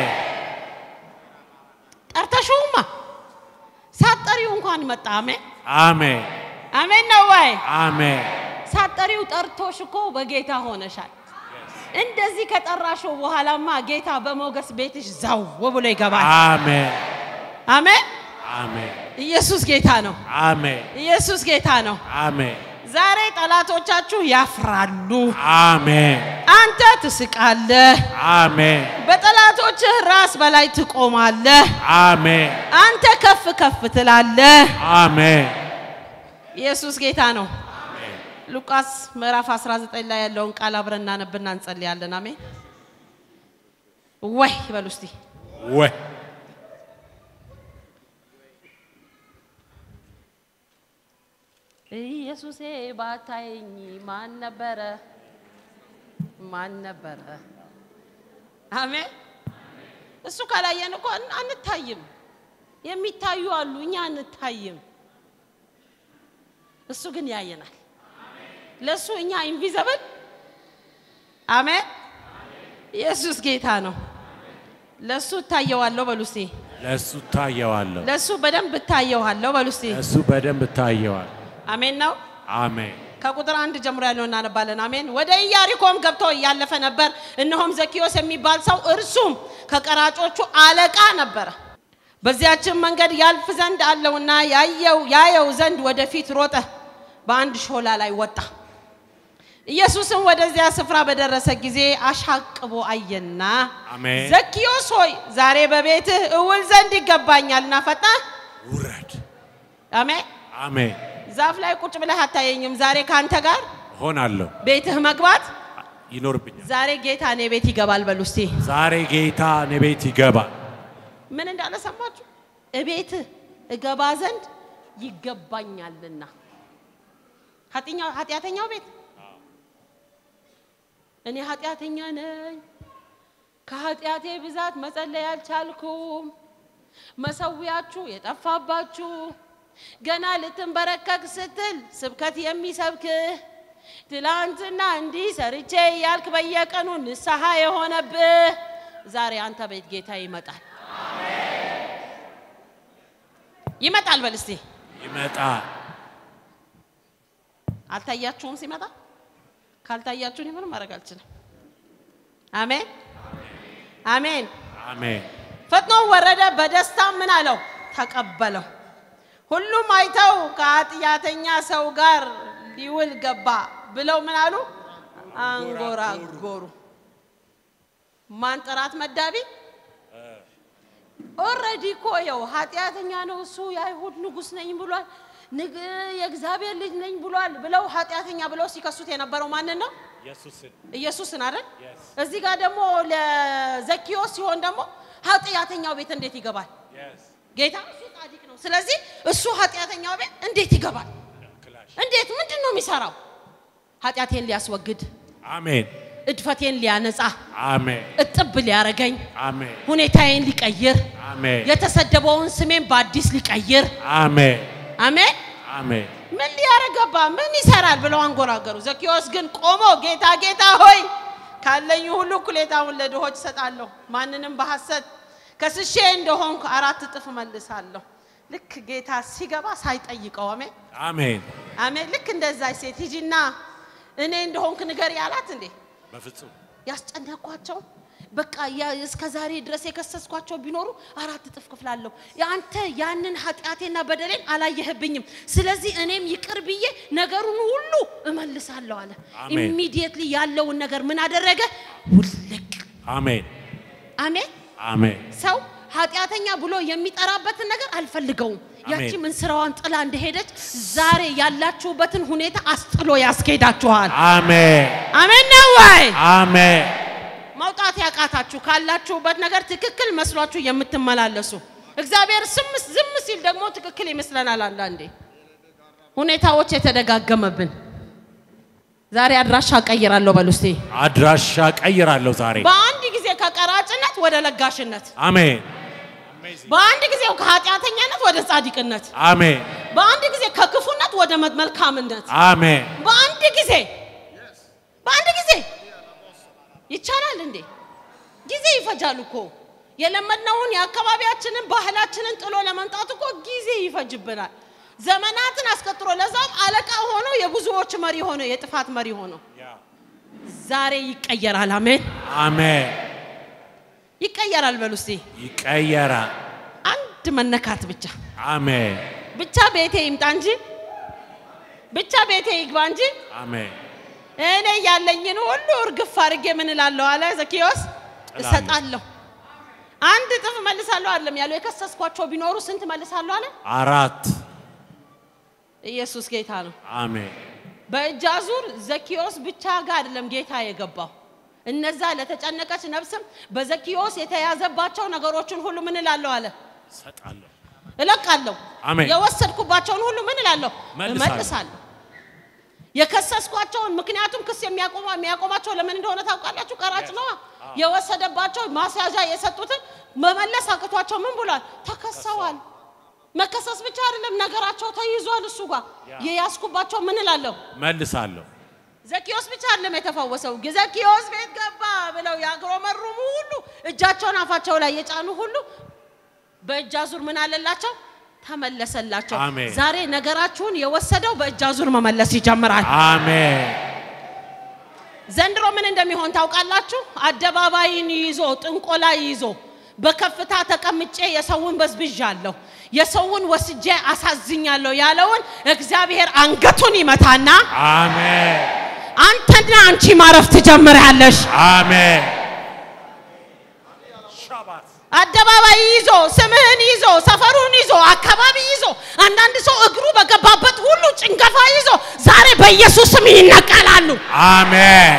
ጠርተሽውማ ሳትጠሪው እንኳን መጣ። አሜን አሜን አሜን ነው ወይ? አሜን ሳትጠሪው ጠርቶሽ እኮ በጌታ ሆነሻል። እንደዚህ ከጠራሽው በኋላማ ጌታ በሞገስ ቤትሽ ዛው ብሎ ይገባል። አሜን አሜን። አሜን ኢየሱስ ጌታ ነው። አሜን ኢየሱስ ጌታ ነው። አሜን ዛሬ ጠላቶቻችሁ ያፍራሉ፣ አሜን አንተ ትስቃለህ። አሜን በጠላቶችህ ራስ በላይ ትቆማለህ፣ አሜን አንተ ከፍ ከፍ ትላለህ። አሜን ኢየሱስ ጌታ ነው። ሉቃስ ምዕራፍ 19 ላይ ያለውን ቃል አብረን እናነብና እንጸልያለን። አሜን። ወይ በሉ እስቲ ወይ ኢየሱሴ ባታየኝ ማን ነበረ? ማን ነበረ? አሜን። እሱ ካላየን እኮ አን- አንታይም። የሚታዩ አሉ፣ እኛ አንታይም። እሱ ግን ያየናል። ለእሱ እኛ ኢንቪዘብል። አሜን። ኢየሱስ ጌታ ነው። ለእሱ እታየዋለሁ በሉ እስቲ። ለእሱ እታየዋለሁ። ለእሱ በደንብ እታየዋለሁ በሉ እስቲ። ለእሱ በደንብ እታየዋል። አሜን ነው። አሜን። ከቁጥር አንድ ጀምሮ ያለው እናነባለን። አሜን። ወደ ኢያሪኮም ገብቶ እያለፈ ነበር። እነሆም ዘኪዮስ የሚባል ሰው እርሱም ከቀራጮቹ አለቃ ነበረ። በዚያችን መንገድ ያልፍ ዘንድ አለውና ያየው ያየው ዘንድ ወደፊት ሮጠ፣ በአንድ ሾላ ላይ ወጣ። ኢየሱስም ወደዚያ ስፍራ በደረሰ ጊዜ አሻቅቦ አየና አሜን። ዘኪዮስ ሆይ ዛሬ በቤትህ እውል ዘንድ ይገባኛልና ፈጥነህ ውረድ። አሜን። አሜን። ዛፍ ላይ ቁጭ ብለህ አታየኝም። ዛሬ ከአንተ ጋር ሆናለሁ። ቤትህ መግባት ይኖርብኛል። ዛሬ ጌታ እኔ ቤት ይገባል በሉ እስቲ። ዛሬ ጌታ እኔ ቤት ይገባል። ምን እንዳለ ሰማችሁ? እቤትህ እገባ ዘንድ ይገባኛልና። ኃጢኛው ኃጢአተኛው ቤት እኔ ኃጢአተኛ ነኝ፣ ከኃጢአቴ ብዛት መጸለይ አልቻልኩም፣ መሰዊያችሁ የጠፋባችሁ ገና ልትንበረከክ ስትል ስብከት የሚሰብክህ ትላንትና እንዲህ ሰርቼ እያልክ በየቀኑ ንስሐ የሆነብህ ዛሬ አንተ ቤት ጌታ ይመጣል። ይመጣል በል እስቲ። ይመጣል። አልታያችሁም ሲመጣ? ካልታያችሁ እኔ ምንም ማድረግ አልችልም። አሜን አሜን። አሜን። ፈጥኖ ወረደ፣ በደስታ ምን አለው? ተቀበለው። ሁሉም አይተው ከኃጢአተኛ ሰው ጋር ሊውል ገባ ብለው ምን አሉ? አንጎራጎሩ። ማን ጥራት መዳቢ? ኦልሬዲ እኮ ይኸው ኃጢአተኛ ነው እሱ የአይሁድ ንጉሥ ነኝ ብሏል፣ ንግ የእግዚአብሔር ልጅ ነኝ ብሏል ብለው ኃጢአተኛ ብለው ሲከሱት የነበረው ማንን ነው? ኢየሱስን ኢየሱስን አይደል? Yes. እዚህ ጋር ደግሞ ለዘኪዮስ ሲሆን ደግሞ ኃጢአተኛው ቤት እንዴት ይገባል? ጌታ እሱ ጻድቅ ነው። ስለዚህ እሱ ኃጢአተኛው ቤት እንዴት ይገባል? እንዴት ምንድን ነው የሚሰራው? ኃጢአቴን ሊያስወግድ፣ አሜን። እድፈቴን ሊያነጻ፣ አሜን። እጥብ ሊያረገኝ፣ አሜን። ሁኔታዬን ሊቀይር፣ አሜን። የተሰደበውን ስሜን በአዲስ ሊቀይር። አሜን። አሜን። አሜን። ምን ሊያረገባ ምን ይሰራል ብለው አንጎራገሩ። ዘኪዮስ ግን ቆሞ ጌታ ጌታ ሆይ ካለኝ ሁሉ እኩሌታውን ለድሆች እሰጣለሁ፣ ማንንም በሐሰት ከስሼ እንደሆንኩ አራት እጥፍ እመልሳለሁ። ልክ ጌታ ሲገባ ሳይጠይቀው አሜን አሜን። አሜን። ልክ እንደዛች ሴት ሂጂና እኔ እንደሆንክ ንገሪ ያላት እንዴ በፍጹም ያስጨነኳቸው በቃ ያ- እስከ ዛሬ ድረስ የከሰስኳቸው ቢኖሩ አራት እጥፍ ክፍላለሁ። አንተ ያንን ኃጢአቴና በደሌን አላየህብኝም። ስለዚህ እኔም ይቅር ብዬ ነገሩን ሁሉ እመልሳለሁ አለ። አሜን። ኢሚዲየትሊ ያለውን ነገር ምን አደረገ? ውልቅ። አሜን። አሜን። አሜን። ሰው ኃጢአተኛ ብሎ የሚጠራበትን ነገር አልፈልገውም። ያቺ አሜን። ምን ስራዋን ጥላ እንደሄደች ዛሬ ያላችሁበትን ሁኔታ አስጥሎ ያስኬዳችኋል። አሜን። አሜን ነው ወይ? አሜን። መውጣት ያቃታችሁ ካላችሁበት ነገር ትክክል መስሏችሁ የምትመላለሱ እግዚአብሔር ስም ዝም ሲል ደግሞ ትክክል ይመስለናል። አንዳንዴ ሁኔታዎች የተደጋገመብን ዛሬ አድራሻ ቀይራለሁ በሉ እስቲ። አድራሻ ቀይራለሁ ዛሬ። በአንድ ጊዜ ከቀራጭነት ወደ ለጋሽነት፣ አሜን። በአንድ ጊዜ ከኃጢአተኛነት ወደ ጻድቅነት፣ አሜን። በአንድ ጊዜ ከክፉነት ወደ መ- መልካምነት፣ አሜን። በአንድ ጊዜ በአንድ ጊዜ ይቻላል እንዴ? ጊዜ ይፈጃል እኮ የለመድነውን የአካባቢያችንን ባህላችንን ጥሎ ለመምጣት እኮ ጊዜ ይፈጅብናል። ዘመናትን አስቀጥሮ ለዛም አለቃ ሆኖ የብዙዎች መሪ ሆኖ የጥፋት መሪ ሆኖ ዛሬ ይቀየራል። አሜን አሜን። ይቀየራል። በሉ እስቲ ይቀየራል። አንድ መነካት ብቻ አሜን። ብቻ ቤቴ ይምጣ እንጂ ብቻ ቤቴ ይግባ እንጂ አሜን። እኔ ያለኝን ሁሉ እርግፍ አድርጌ ምን እላለሁ አለ ዘኪዮስ፣ እሰጣለሁ። አንድ እጥፍ መልሳለሁ አይደለም ያለው። የከሰስኳቸው ቢኖሩ ስንት መልሳለሁ አለ። አራት ኢየሱስ ጌታ ነው። አሜን። በእጅ አዙር ዘኪዮስ ብቻ ጋር አይደለም ጌታ የገባው። እነዛ ለተጨነቀች ነፍስም በዘኪዮስ የተያዘባቸው ነገሮችን ሁሉ ምን እላለሁ አለ። እሰጣለሁ። እለቃለሁ። አሜን። የወሰድኩባቸውን ሁሉ ምን እላለሁ? መልሳለሁ። እመልሳለሁ። የከሰስኳቸውን ምክንያቱም ክስ የሚያቆማ የሚያቆማቸው ለምን እንደሆነ ታውቃላችሁ? ቀራጭ ነዋ። የወሰደባቸው ማስያዣ የሰጡትን መመለስ አቅቷቸው ምን ብሏል? ተከሰዋል። መከሰስ ብቻ አይደለም ነገራቸው ተይዟል። እሱ ጋር የያዝኩባቸው ምን እላለሁ? መልሳለሁ። ዘኪዮስ ብቻ አይደለም የተፈወሰው። ዘኪዮስ ቤት ገባ ብለው ያግሮመሩሙ ሁሉ እጃቸውን አፋቸው ላይ የጫኑ ሁሉ በእጅ አዙር ምን አለላቸው? ተመለሰላቸው። አሜን። ዛሬ ነገራችሁን የወሰደው በእጅ አዙር መመለስ ይጀምራል። አሜን። ዘንድሮ ምን እንደሚሆን ታውቃላችሁ? አደባባይን ይዞ ጥንቆላ ይዞ በከፍታ ተቀምጬ የሰውን በዝብዣለሁ፣ የሰውን ወስጄ አሳዝኛለሁ ያለውን እግዚአብሔር አንገቱን ይመታና አሜን። አንተና አንቺ ማረፍ ትጀምራለሽ። አሜን። አደባባይ ይዞ ስምህን ይዞ ሰፈሩን ይዞ አካባቢ ይዞ አንዳንድ ሰው እግሩ በገባበት ሁሉ ጭንገፋ ይዞ ዛሬ በኢየሱስ ስም ይነቀላሉ። አሜን።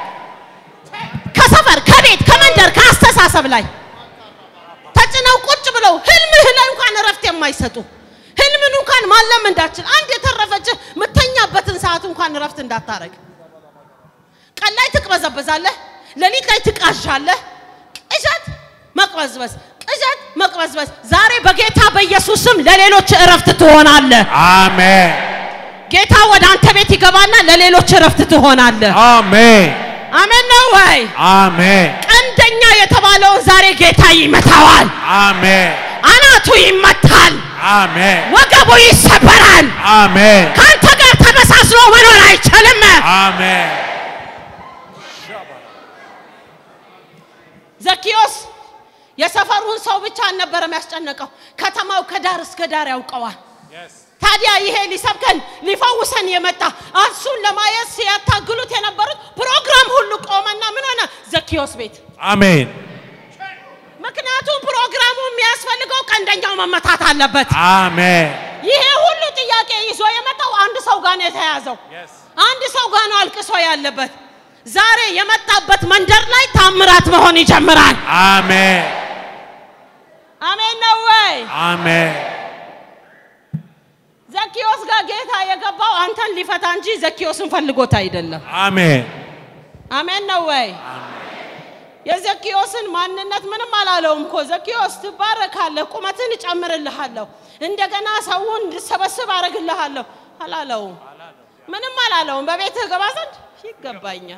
ከሰፈር ከቤት ከመንደር ከአስተሳሰብ ላይ ተጭነው ቁጭ ብለው ህልምህ ላይ እንኳን እረፍት የማይሰጡ ህልምን እንኳን ማለም እንዳችል አንድ የተረፈችህ ምተኛበትን ሰዓት እንኳን እረፍት እንዳታረግ ቀን ላይ ትቅበዘበዛለህ፣ ሌሊት ላይ ትቃዣለህ። ቅዠት መቅበዝበዝ፣ ቅዠት መቅበዝበዝ። ዛሬ በጌታ በኢየሱስ ስም ለሌሎች እረፍት ትሆናለህ። አሜን። ጌታ ወደ አንተ ቤት ይገባና ለሌሎች እረፍት ትሆናለህ። አሜን። አሜን ነው ወይ? አሜን። ቀንደኛ የተባለውን ዛሬ ጌታ ይመታዋል። አሜን። አናቱ ይመታል። አሜን። ወገቡ ይሰበራል። አሜን። ከአንተ ጋር ተመሳስሎ መኖር አይችልም። አሜን። ዘኪዮስ የሰፈሩን ሰው ብቻ አልነበረም ያስጨነቀው፣ ከተማው ከዳር እስከ ዳር ያውቀዋል። ታዲያ ይሄ ሊሰብከን ሊፈውሰን የመጣ እሱን ለማየት ሲያታግሉት የነበሩት ፕሮግራም ሁሉ ቆመና ምን ሆነ? ዘኪዮስ ቤት። አሜን። ምክንያቱም ፕሮግራሙ የሚያስፈልገው ቀንደኛው መመታት አለበት። አሜን። ይሄ ሁሉ ጥያቄ ይዞ የመጣው አንድ ሰው ጋር ነው የተያዘው። አንድ ሰው ጋር ነው አልቅሶ ያለበት። ዛሬ የመጣበት መንደር ላይ ታምራት መሆን ይጀምራል። አሜን። አሜን ነው ወይ? አሜን። ዘኪዮስ ጋር ጌታ የገባው አንተን ሊፈታ እንጂ ዘኪዮስን ፈልጎት አይደለም። አሜን። አሜን ነው ወይ? የዘኪዮስን ማንነት ምንም አላለውም እኮ ዘኪዮስ ትባረካለህ፣ ቁመትን እጨምርልሃለሁ፣ እንደገና ሰውን እንድሰበስብ አረግልሃለሁ አላለውም። ምንም አላለውም። በቤትህ ገባ ዘንድ ይገባኛል።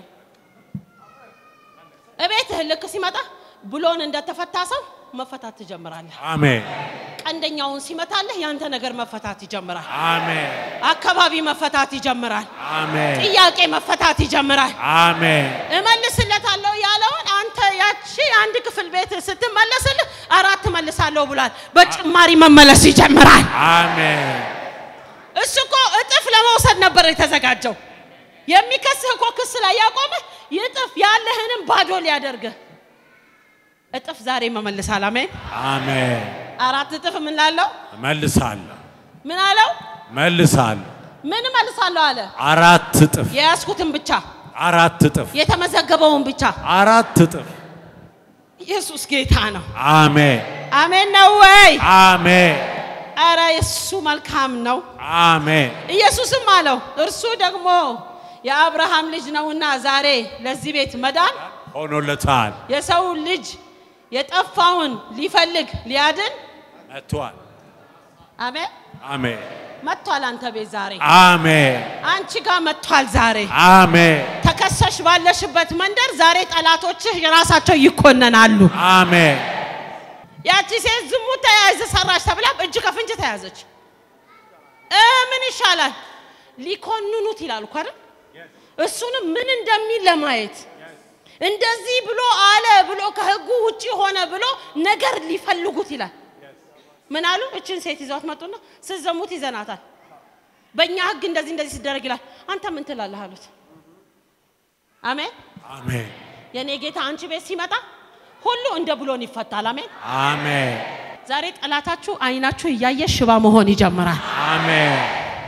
እቤትህ ልክ ሲመጣ ብሎን እንደተፈታ ሰው መፈታት ትጀምራለህ። አሜን። ቀንደኛውን ሲመታለህ ያንተ ነገር መፈታት ይጀምራል። አሜን። አካባቢ መፈታት ይጀምራል። አሜን። ጥያቄ መፈታት ይጀምራል። አሜን። እመልስለታለሁ ያለውን አንተ ያቺ አንድ ክፍል ቤት ስትመለስልህ አራት እመልሳለሁ ብሏል። በጭማሪ መመለስ ይጀምራል። አሜን። እሱ እኮ እጥፍ ለመውሰድ ነበር የተዘጋጀው። የሚከስህ እኮ ክስ ላይ ያቆመህ ይጥፍ ያለህንም ባዶ ሊያደርግህ እጥፍ ዛሬ መመልሳል። አሜን። አሜን። አራት እጥፍ ምን ላለው መልሳለሁ። ምን አለው? መልሳለሁ። ምን እመልሳለሁ አለ። አራት እጥፍ የያዝኩትን ብቻ አራት እጥፍ የተመዘገበውን ብቻ። አራት እጥፍ። ኢየሱስ ጌታ ነው። አሜን። አሜን ነው ወይ? አሜን። አረ እሱ መልካም ነው። አሜን። ኢየሱስም አለው እርሱ ደግሞ የአብርሃም ልጅ ነውና ዛሬ ለዚህ ቤት መዳን ሆኖለታል። የሰው ልጅ የጠፋውን ሊፈልግ ሊያድን መጥቷል። አሜን አሜን። መጥቷል። አንተ ቤት ዛሬ አሜን። አንቺ ጋር መጥቷል ዛሬ አሜን። ተከሰሽ ባለሽበት መንደር ዛሬ ጠላቶችህ የራሳቸው ይኮነናሉ። አሜን። ያቺ ሴት ዝሙት ተያያዘ ሰራች ተብላ እጅ ከፍንጅ ተያዘች። እ ምን ይሻላል ሊኮንኑት ይላሉ እኮ አይደል? እሱንም ምን እንደሚል ለማየት እንደዚህ ብሎ አለ ብሎ ከህጉ ውጪ ሆነ ብሎ ነገር ሊፈልጉት ይላል። ምን አሉ? እችን ሴት ይዘዋት መጡና ስትዘሙት ይዘናታል፣ በእኛ ህግ እንደዚህ እንደዚህ ሲደረግ ይላል። አንተ ምን ትላለህ አሉት። አሜን። አሜን። የኔ ጌታ አንቺ ቤት ሲመጣ ሁሉ እንደ ብሎን ይፈታል። አሜን። አሜን። ዛሬ ጠላታችሁ አይናችሁ እያየ ሽባ መሆን ይጀምራል። አሜን።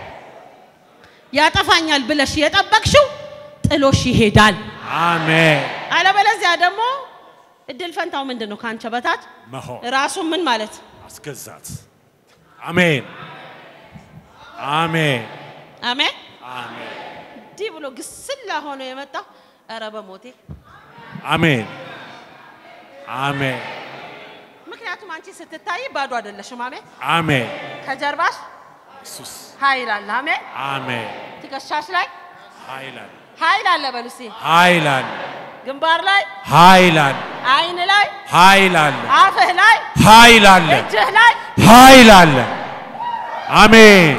ያጠፋኛል ብለሽ የጠበቅሽው ጥሎሽ ይሄዳል። አሜን። አለበለዚያ ደግሞ እድል ፈንታው ምንድን ነው? ከአንቺ በታች መሆን ራሱ ምን ማለት አስገዛት። አሜን አሜን አሜን። አሜን እንዲህ ብሎ ግስላ ሆኖ የመጣው ኧረ በሞቴ አሜን አሜን ምክንያቱም አንቺ ስትታይ ባዶ አይደለሽም። አሜን። አሜን ከጀርባሽ ኢየሱስ ኃይል አለ። አሜን። አሜን ትከሻሽ ላይ ኃይል አለ ኃይል አለ። በሉ እስኪ ኃይል አለ ግንባር ላይ፣ ኃይል አለ አይን ላይ፣ ኃይል አለ አፍህ ላይ፣ ኃይል አለ እጅህ ላይ ኃይል አለ አሜን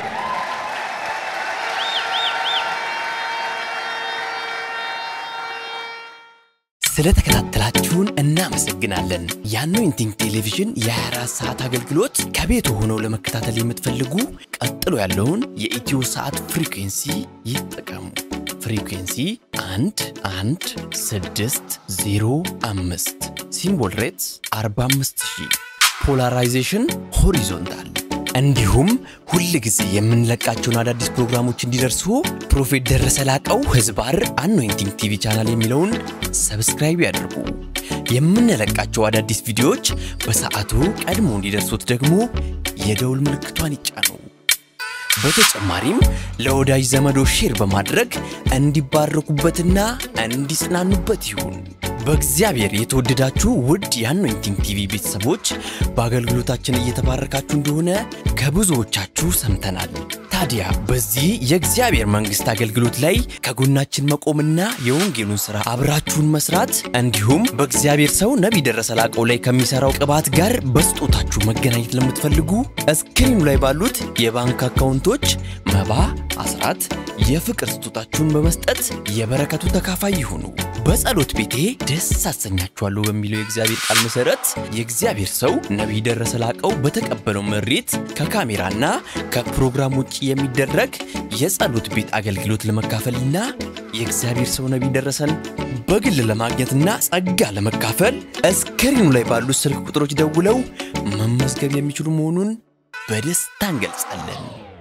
ስለተከታተላችሁን እናመሰግናለን። የአኖይንቲንግ ቴሌቪዥን የ24 ሰዓት አገልግሎት ከቤት ሆነው ለመከታተል የምትፈልጉ ቀጥሎ ያለውን የኢትዮ ሰዓት ፍሪኩንሲ ይጠቀሙ። ፍሪኩንሲ 1 1 6 0 5 ሲምቦል ሬትስ 45000 ፖላራይዜሽን ሆሪዞንታል እንዲሁም ሁል ጊዜ የምንለቃቸውን አዳዲስ ፕሮግራሞች እንዲደርሱ ፕሮፌት ደረሰ ላቀው ህዝባር አኖይንቲንግ ቲቪ ቻናል የሚለውን ሰብስክራይብ ያድርጉ። የምንለቃቸው አዳዲስ ቪዲዮዎች በሰዓቱ ቀድሞ እንዲደርሱት ደግሞ የደውል ምልክቷን ይጫኑ። በተጨማሪም ለወዳጅ ዘመዶ ሼር በማድረግ እንዲባረኩበትና እንዲጽናኑበት ይሁን። በእግዚአብሔር የተወደዳችሁ ውድ የአኖይንቲንግ ቲቪ ቤተሰቦች በአገልግሎታችን እየተባረካችሁ እንደሆነ ከብዙዎቻችሁ ሰምተናል። ታዲያ በዚህ የእግዚአብሔር መንግሥት አገልግሎት ላይ ከጎናችን መቆምና የወንጌሉን ሥራ አብራችሁን መስራት እንዲሁም በእግዚአብሔር ሰው ነቢይ ደረሰ ላቀው ላይ ከሚሠራው ቅባት ጋር በስጦታችሁ መገናኘት ለምትፈልጉ እስክሪኑ ላይ ባሉት የባንክ አካውንቶች መባ፣ አስራት፣ የፍቅር ስጦታችሁን በመስጠት የበረከቱ ተካፋይ ይሁኑ። በጸሎት ቤቴ ደስ አሰኛችኋለሁ በሚለው የእግዚአብሔር ቃል መሠረት የእግዚአብሔር ሰው ነቢይ ደረሰ ላቀው በተቀበለው መሬት ከካሜራና ከፕሮግራም ውጭ የሚደረግ የጸሎት ቤት አገልግሎት ለመካፈልና የእግዚአብሔር ሰው ነቢይ ደረሰን በግል ለማግኘትና ጸጋ ለመካፈል እስክሪኑ ላይ ባሉት ስልክ ቁጥሮች ደውለው መመዝገብ የሚችሉ መሆኑን በደስታ እንገልጻለን።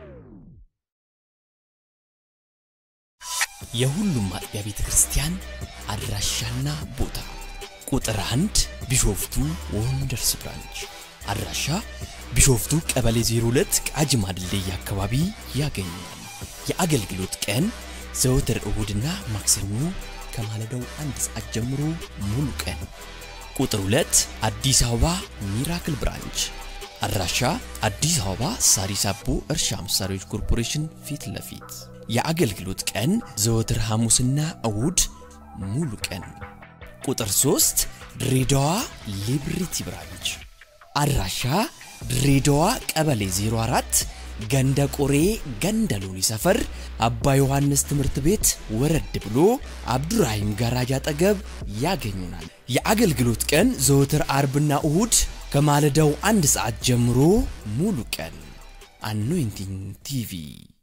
የሁሉም አጥቢያ ቤተ ክርስቲያን አድራሻና ቦታ ቁጥር አንድ ቢሾፍቱ ወንደርስ ብራንች አድራሻ ቢሾፍቱ ቀበሌ 02 ቃጂማ ድልድይ አካባቢ ያገኛል። የአገልግሎት ቀን ዘወትር እሁድና ማክሰኞ ከማለዳው አንድ ሰዓት ጀምሮ ሙሉ ቀን። ቁጥር 2 አዲስ አበባ ሚራክል ብራንች አድራሻ አዲስ አበባ ሳሪስ አቦ እርሻ መሳሪያዎች ኮርፖሬሽን ፊት ለፊት የአገልግሎት ቀን ዘወትር ሐሙስና እሁድ ሙሉ ቀን። ቁጥር 3 ድሬዳዋ ሊብሪቲ ብራንች አድራሻ ድሬዳዋ ቀበሌ 04 ገንደ ቆሬ ገንደ ሎኒ ሰፈር አባ ዮሐንስ ትምህርት ቤት ወረድ ብሎ አብዱራሂም ጋራጅ አጠገብ ያገኙናል። የአገልግሎት ቀን ዘወትር አርብና እሁድ ከማለዳው አንድ ሰዓት ጀምሮ ሙሉ ቀን። አኖይንቲንግ ቲቪ